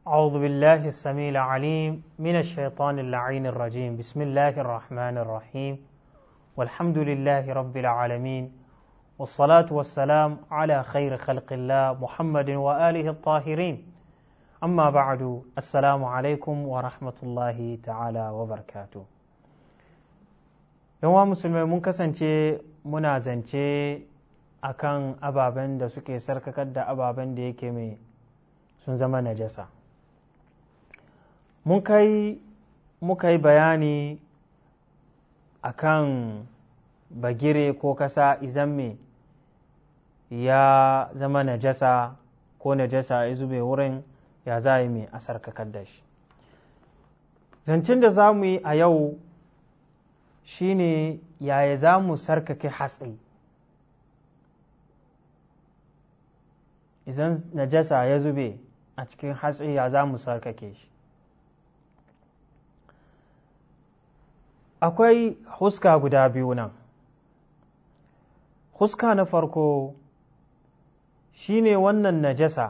أعوذ بالله السميع العليم من الشيطان اللعين الرجيم بسم الله الرحمن الرحيم والحمد لله رب العالمين والصلاة والسلام على خير خلق الله محمد وآله الطاهرين أما بعد السلام عليكم ورحمة الله تعالى وبركاته yawan musulmai mun kasance muna zance akan ababen da suke sarkakar da ababen da yake mai sun zama najasa mun kai muka yi bayani akan bagire ko kasa izan me ya zama najasa ko najasa ya zube wurin ya za yi mai a sarkakar da shi zancen da za mu yi a yau shine yaya za mu sarkake hatsi idan najasa ya zube a cikin hatsi ya za mu sarkake shi akwai huska guda biyu nan huska na farko shine wannan najasa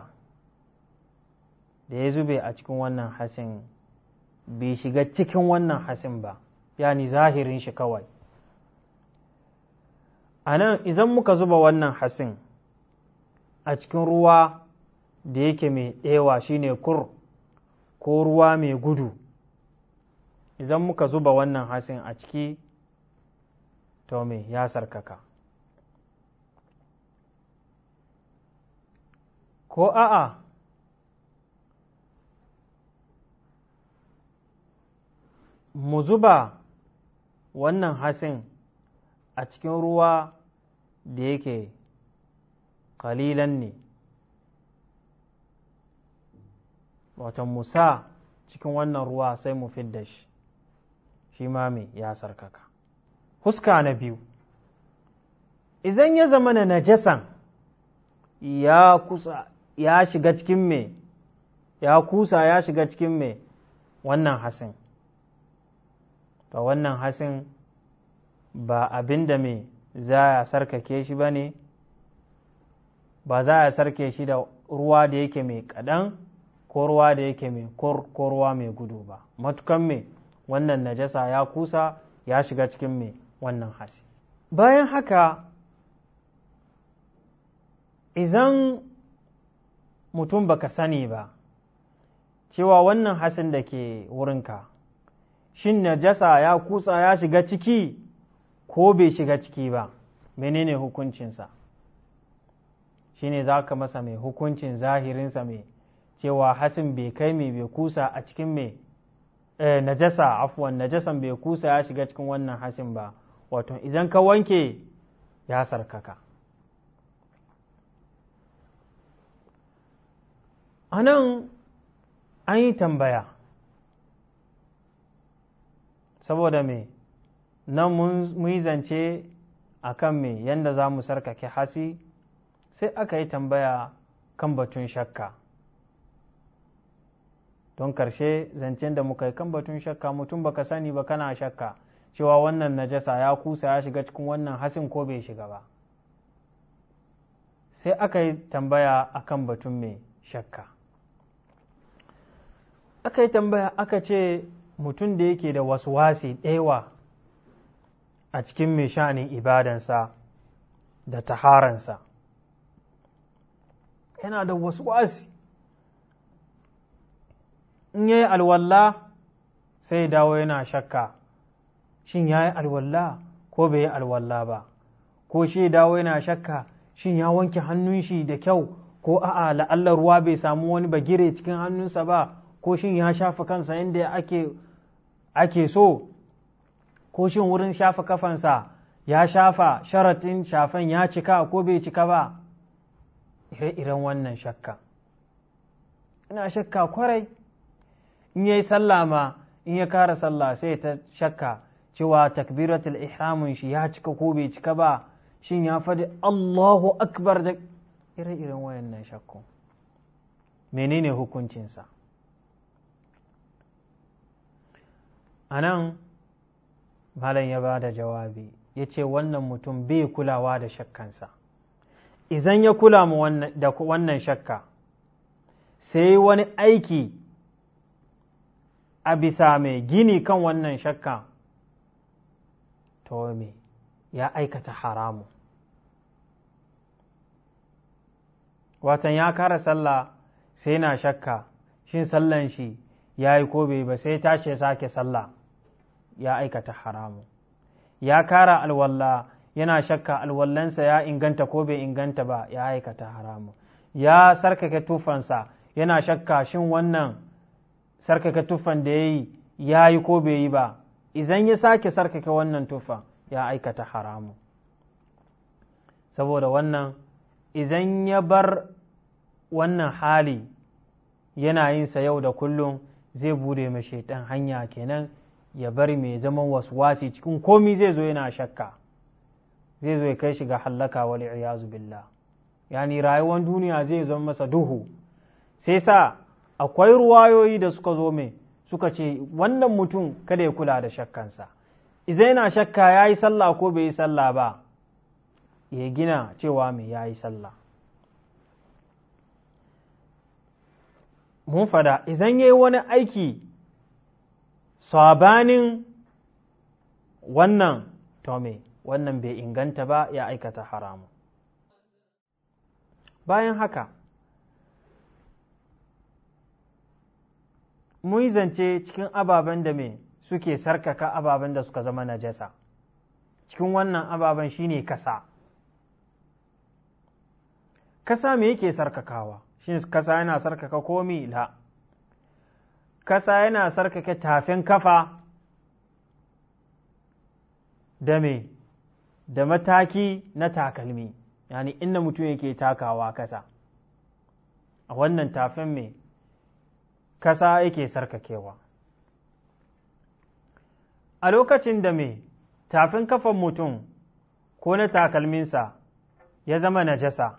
da ya zube a cikin wannan hasin bai shiga cikin wannan hasin ba yani zahirin shi kawai a nan idan muka zuba wannan hasin a cikin ruwa da yake mai ɗewa shine kur ko ruwa mai gudu idan muka zuba wannan hasin a ciki to me ya sarkaka ko a'a mu zuba wannan hasin a cikin ruwa da yake kalilan ne wata musa cikin wannan ruwa sai mu fidda shi shi ma me ya sarkaka huska na biyu idan ya zama na najasan ya kusa ya shiga cikin me ya kusa ya shiga cikin me wannan hasin to wannan hasin ba abin da me za a sarkake shi ba ne ba za a sarke shi da ruwa da yake mai kaɗan ko ruwa da yake mai kur ko ruwa mai gudu ba matukan me wannan najasa ya kusa ya shiga cikin me wannan hasi bayan haka izan mutum baka sani ba cewa wannan hasin da ke wurinka shin najasa ya kusa ya shiga ciki ko bai shiga ciki ba menene hukuncinsa shine za ka masa mai hukuncin zahirinsa mai cewa hasin bai kai mai bai kusa a cikin mai eh, najasa afuwan najasan bai kusa ya shiga cikin wannan hasin ba wato idan ka wanke ya sarkaka a nan an yi tambaya saboda me nan mun yi zance a kan me yadda za mu sarkake hasi sai aka yi tambaya kan batun shakka don karshe zancen da muka yi kan batun shakka mutum baka sani ba kana shakka cewa wannan najasa ya kusa ya shiga cikin wannan hasin ko bai shiga ba sai aka yi tambaya akan batun mai shakka aka yi tambaya aka ce mutum da yake da wasu wasi ɗewa a cikin mai sha'anin ibadansa da taharansa yana da wasu wasi in ya yi alwalla sai dawo yana shakka shin ya yi alwalla ko bai yi alwalla ba ko shi dawo yana shakka shin ya wanke hannun shi da kyau ko a'a la'allar ruwa bai samu wani bagire cikin hannunsa ba ko shin ya shafa kansa inda ake ake so ko shin wurin shafa kafansa ya shafa sharatin shafan ya cika ko bai cika ba ire-iren wannan shakka ina shakka kwarai in yayi sallah ma in ya kara sallah sai ta shakka cewa takbiratul ihramin shi ya cika ko bai cika ba shin ya faɗi Allahu akbar da ire-iren wayannan shakku menene hukuncinsa a nan malam ya ba da jawabi ya ce wannan mutum bai kulawa da shakkansa idan ya kula mu da wannan shakka sai wani aiki a bisa mai gini kan wannan shakka to me ya aikata haramu watan ya kara sallah sai na shakka shin sallan shi ya yi ko bai ba sai tashi ya sake sallah ya aikata haramu ya kara alwalla yana shakka alwallansa ya inganta ko bai inganta ba ya aikata haramu ya sarkake tufansa yana shakka shin wannan sarkake tufan da ya yi ya yi ko bai yi ba idan ya sake sarkake wannan tufan ya aikata haramu saboda wannan idan ya bar wannan hali yana yinsa yau da kullum zai bude ma shaitan hanya kenan ya bari mai zaman waswasi cikin komi zai zo yana shakka zai zo ya kai shi ga hallaka wal iyazu billah yani rayuwar duniya zai zama masa duhu sai sa akwai ruwayoyi da suka zo mai suka ce wannan mutum kada ya kula da shakkansa idan yana shakka ya yi sallah ko bai yi sallah ba ya gina cewa mai ya yi sallah mun fada idan ya yi wani aiki sabanin wannan to me wannan bai inganta ba ya aikata haramu bayan haka mun zance cikin ababen da me suke sarkaka ababen da suka zama najasa cikin wannan ababen shine kasa kasa me yake sarkakawa shin kasa yana sarkaka komi la kasa yana sarkake tafin kafa da me da mataki na takalmi yani inda mutum yake takawa kasa a wannan tafin me kasa yake sarkakewa a lokacin da me tafin kafan mutum ko na takalminsa ya zama najasa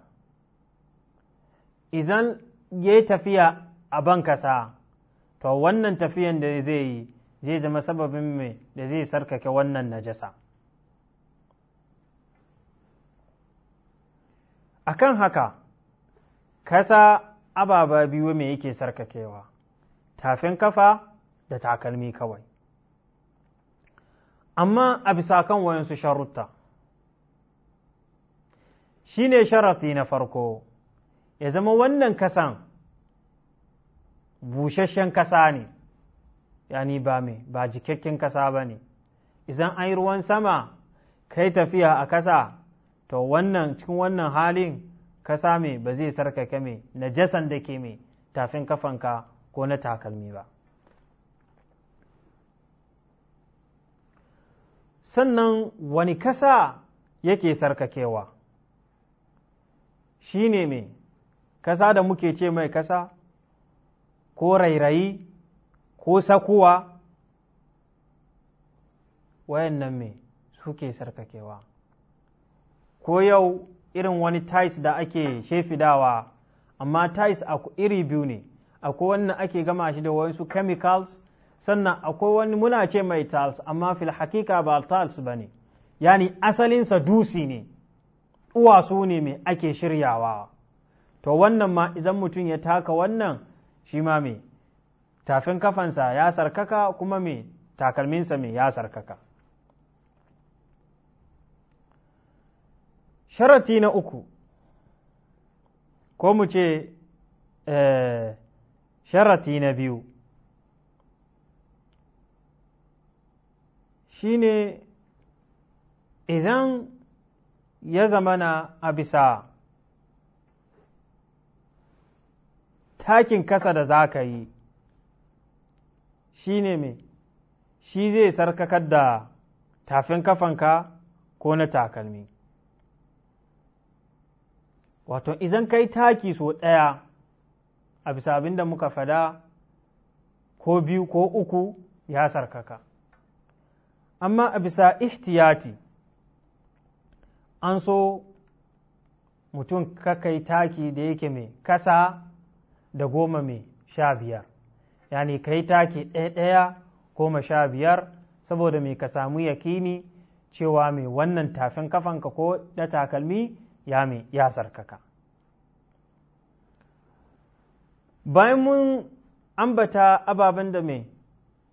idan ya yi tafiya a ban kasa to wannan tafiyan da zai yi zai zama sababin mai da zai sarkake wannan najasa akan haka kasa ababa biyu mai yake sarkakewa tafin kafa da takalmi kawai amma a bisa kan wayansu sharutta shi ne sharati na farko ya zama wannan kasan busasshen kasa ne yani ba mai ba jikakken kasa ba ne idan an yi ruwan sama kai tafiya a kasa to wannan cikin wannan halin kasa mai ba zai sarkake mai najasan da ke mai tafin kafanka ko na takalmi ba sannan wani kasa yake sarkakewa shi ne mai kasa da muke ce mai kasa ko rairayi ko sakuwa wayannan mai suke sarkakewa ko yau irin wani tais da ake shefidawa amma tais iri biyu ne akwai wannan ake gama shi da wasu chemicals sannan akwai wani muna ce mai tiles amma fil hakika ba tiles ba ne yani asalinsa dusi ne uwasu ne mai ake shiryawa to wannan ma idan mutum ya taka wannan shi ma mai tafin kafansa ya sarkaka kuma mai takalminsa mai ya sarkaka sharati na uku ko mu ce sharati na biyu shine idan ya zamana a bisa takin kasa da za ka yi shi ne mai shi zai sarkakar da tafin kafanka ko na takalmi wato idan kai taki so ɗaya a bisa abin da muka fada ko biyu ko uku ya sarkaka amma a bisa ihtiyati an so mutum kakai taki da yake mai kasa da goma mai sha biyar yani kai taki ɗaya-ɗaya goma sha biyar saboda mai ka samu yakini cewa mai wannan tafin kafanka ko da takalmi ya mai ya sarkaka bayan mun ambata ababen da mai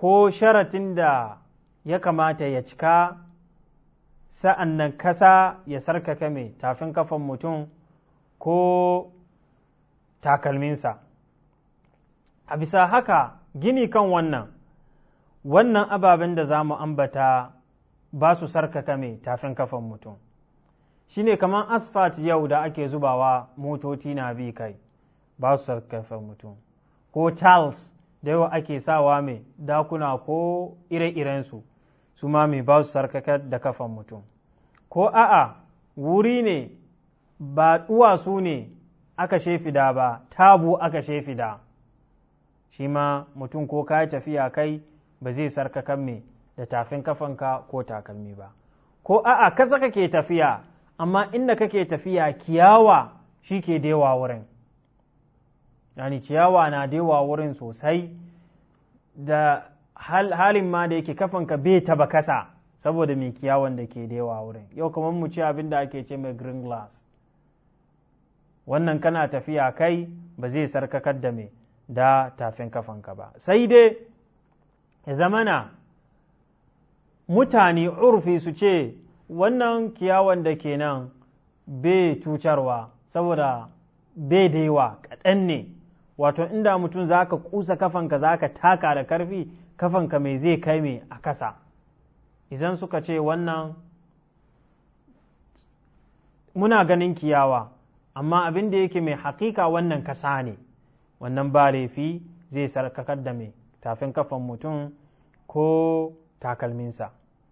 ko sharatin da ya kamata ya cika sa'an nan kasa ya sarkaka mai tafin kafan mutum ko takalminsa a bisa haka gini kan wannan wannan ababen da za mu ambata ba su sarkaka mai tafin kafan mutum shi ne kamar asfalt yau da ake zubawa motoci na bi kai ba su sarkaka mutum ko tiles da yawa ake sawa mai dakuna ko ire-irensu su ma mai ba su sarkaka da kafan mutum ko a'a wuri ne ba duwatsu ne aka shefida ba tabu aka shefida shi ma mutum ko ka tafiya kai ba zai sarkakan me da tafin kafanka ko takalmi ba ko a'a kasa kake tafiya amma inda kake tafiya kiyawa shi ke dewa wurin yani ciyawa na dewa wurin sosai da halin ma da yake kafanka bai taba kasa saboda mai kiyawan da ke dewa wurin yau kamar mu ci abin da ake ce mai green glass wannan kana tafiya kai ba zai sarkakar da mai da tafin kafanka ba sai dai ya zamana mutane urfi su ce wannan kiyawan da ke nan bai cutarwa saboda bai da yawa kaɗan ne wato inda mutum za ka kusa kafanka za ka taka da karfi kafanka mai zai kai mai a kasa idan suka ce wannan muna ganin kiyawa amma abin da yake mai hakika wannan kasa ne wannan ba laifi zai sarkakar da mai tafin kafan mutum ko takalminsa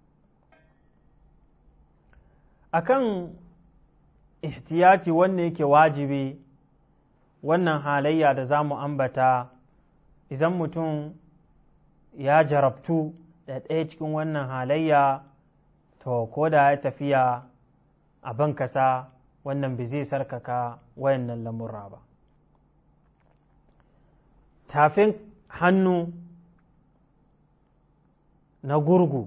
akan ihtiyati wannan yake wajibi wannan halayya da za mu ambata idan mutum ya jarabtu da ɗaya cikin wannan halayya to ko da ya tafiya a ban kasa wannan bai zai sarkaka wayannan lamurra ba tafin hannu na gurgu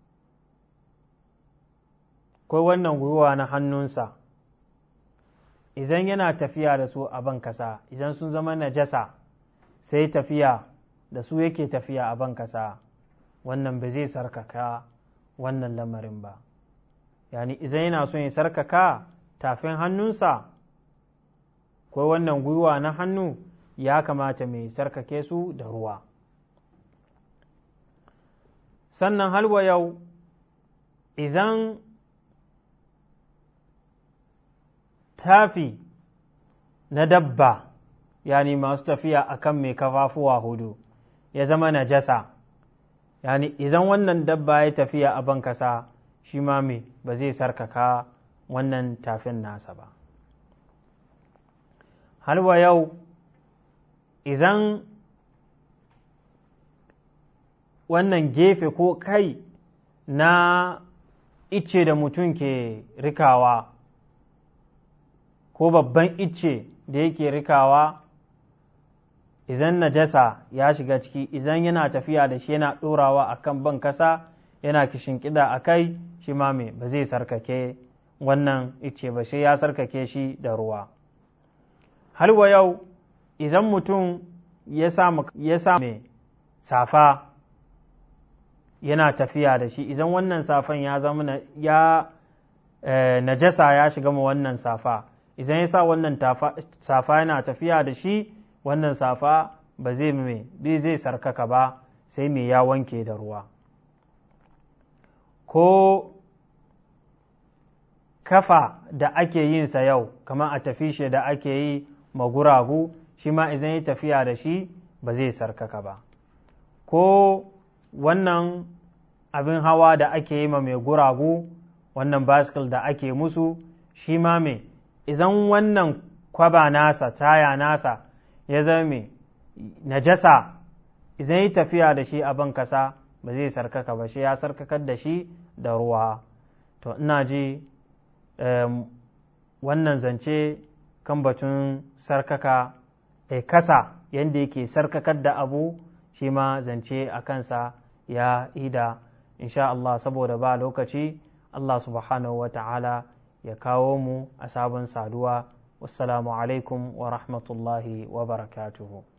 ko wannan gwiwa na hannunsa idan yana tafiya da su a ban kasa idan sun zama najasa sai tafiya da su yake tafiya a ban kasa wannan ba zai sarkaka wannan lamarin ba yani idan yana son ya sarkaka tafin hannunsa ko wannan gwiwa na hannu ya kamata mai sarkake su da ruwa sannan halwa yau idan tafi na dabba yani masu tafiya akan mai kafafuwa hudu ya zama najasa yani idan wannan dabba ya tafiya a ban kasa shi ma me ba zai sarkaka wannan tafin nasa ba halwa yau idan wannan gefe ko kai na icce da mutum ke rikawa ko babban icce da yake rikawa idan najasa ya shiga ciki idan yana tafiya da shi yana ɗorawa a kan ban kasa yana kishinkida a kai shi ma me ba zai sarkake wannan icce ba sai ya sarkake shi da ruwa har wa yau idan mutum ya sa mai safa yana tafiya da shi idan wannan safan ya zama ya najasa ya shiga ma wannan safa idan ya sa wannan safa yana tafiya da shi wannan safa ba zai mai zai sarkaka ba sai mai ya wanke da ruwa ko kafa da ake yin sa yau kamar a tafi shi da ake yi maguragu shi ma idan ya tafiya da shi ba zai sarkaka ba ko wannan abin hawa da ake yi ma mai guragu wannan baskil da ake musu shi ma mai idan wannan kwaba nasa taya nasa ya zama mai najasa idan yi tafiya da shi a ban kasa ba zai sarkaka ba shi ya sarkakar da shi da ruwa to ina ji wannan zance kan batun sarkaka e kasa yadda yake sarkakar da abu shi ma zance a kansa ya ida insha Allah saboda ba lokaci Allah subhanahu wa ta'ala ya kawo mu a sabon saduwa wassalamu alaikum wa rahmatullahi wa barakatuhu